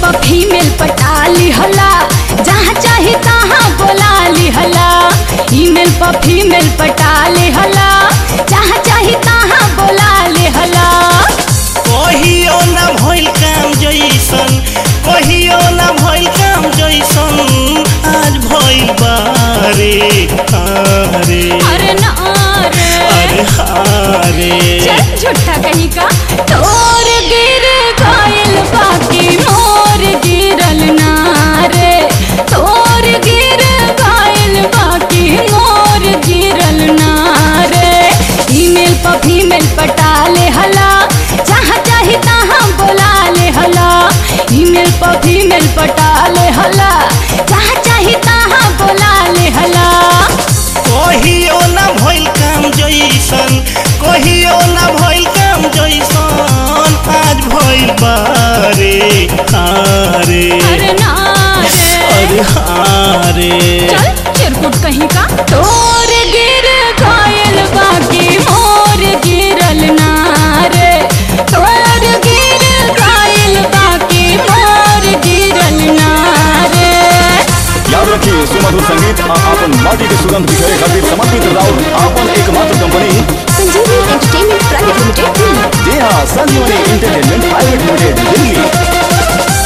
पर फीमेल पटा लिहला जहाँ चाही तहाँ बोला लिहला ईमेल पर फीमेल पटा लिहला जहाँ चाही तहाँ बोला लिहला कहियो ना भइल काम जैसन कहियो ना भइल काम जैसन आज भइल बारे हारे अरे ना रे अरे हारे चल झूठा कहीं का तोर गिर गइल बाकी मोर गिरल ना रे तोर गिर गइल बाकी मोर गिरल ना रे ईमेल पर फीमेल पटा ले हला जहाँ चाही तहाँ बोला ले हला ईमेल पर फीमेल पटा ले हला जहाँ चाही तहाँ बोला ले हला कहियो ना भइल काम जैसन कहियो ना भइल काम जैसन आज भइल बारे हारे अरे ना रे अरे हारे चल चिरकुट कहीं का तोर गिर गइल बाकी मोर गिरल ना रे तोर गिर गइल बाकी मोर गिरल ना रे याद रखिए सुमधुर संगीत आ आपन माटी के सुगंध बिखेरे खातिर समर्पित राउर आपन एकमात्र कंपनी संजीवनी एंटरटेनमेंट प्राइवेट लिमिटेड दिल्ली जी हाँ संजीवनी इंटरटेनमेंट प्राइवेट लिमिटेड दिल्ली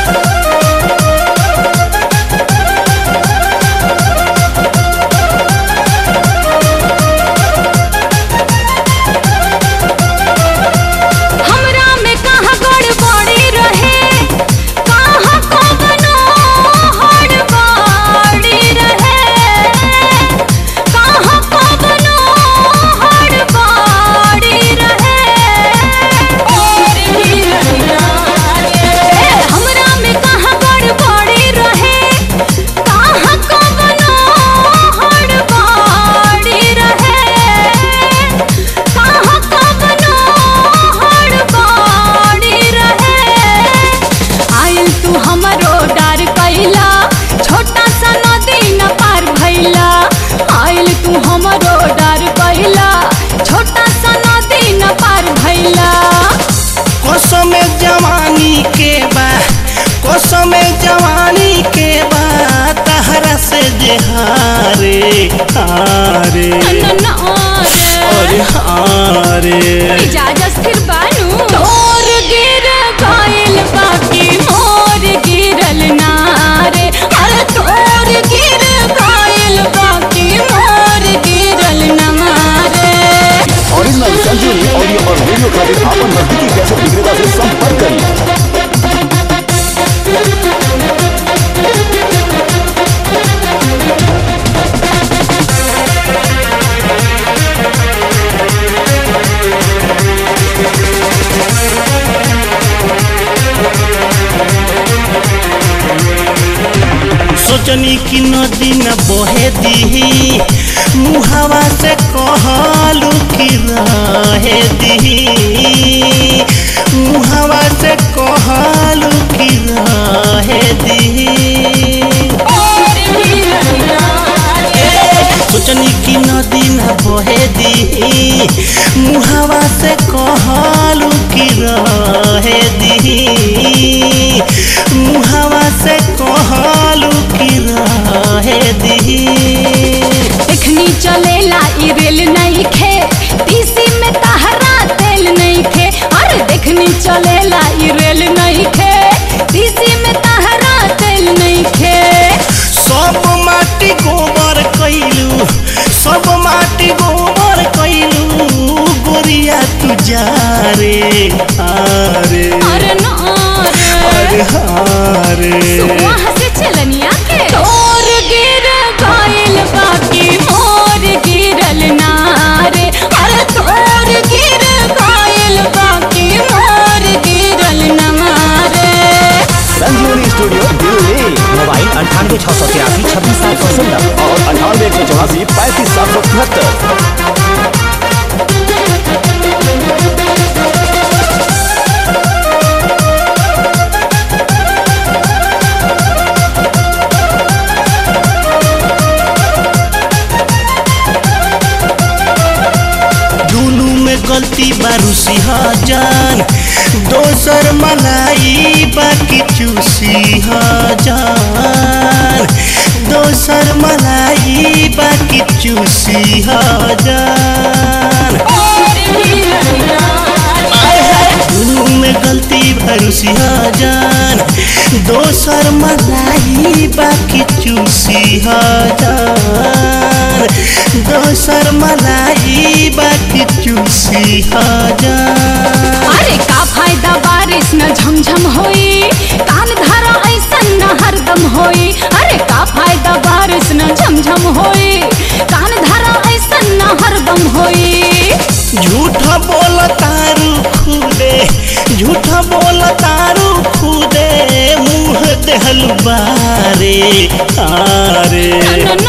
हमरा में कहाँ गड़बड़ी रहे कहाँ कवनो हड़बड़ी रहे कहाँ कवनो हड़बड़ी रहे और भी ए, हमरा में कहाँ गड़बड़ी रहे कहाँ कवनो हड़बड़ी रहे कहाँ कवनो हड़बड़ी रहे आइल तू हमरो डर कैला छोटा सा नदी न पार भैला आइल तू हमरो डर कैला छोटा सा नदी न पार भैला कसम जवानी के बा कसम जवानी के बा तहरा से जे हारे हारे न अरे हारे इजाजत फिर बानू तोर गिर गइल बाकी मोर गिरल ना रे अरे तोर गिर गइल बाकी मोर गिरल ना रे ओरिजिनल संजीवनी ऑडियो और वीडियो खातिर आपन नजदीकी कैसेट विक्रेता से संपर्क करें सोचनी की नदी न बहे दी मुहावा से कहलू कि रहे दी मुहावा से कहलू कि रहे दी सोचनी की नदी न बहे दी मुहावा से कहलू कि रहे दी मुहावा से कहलू कि रहे दी एखनी चलेला ई रेल नहीं खे तीसी में तहरा तेल नहीं खे अरे देखनी चलेला ई रेल नहीं खे तीसी में तहरा तेल नहीं खे सब माटी गोबर कैलू सब माटी गोबर कैलू गोरिया तू जा रे हारे अरे ना अरे रे हारे वहाँ से चलनिया के तोर गिर गइल बाकी मोर गिरल ना रे अरे तोर गिर गइल बाकी मोर गिरल ना रे संजीवनी स्टूडियो दिल्ली मोबाइल अंठानवे छः सौ तिरासी छब्बीस सात सौ सोलह और अंठानवे एक सौ चौरासी पैंतीस सात सौ तिहत्तर दोसर मलाई बाकी चूसी हजार दोसर मलाई बाकी चूसी हजार दुनू में गलती भरूसी हजार दोसर मलाई बाकी चूसी हजार दोसर मलाई बाकी चूसी हजार अरे का फायदा बारिश न झमझम होई कान धारा ऐसन न हरदम होई अरे का फायदा बारिश न झमझम होई कान धारा ऐसन न हरदम होई झूठा बोल तारू खुदे झूठा बोल तारू खुदे मुँह देहल बारे आरे न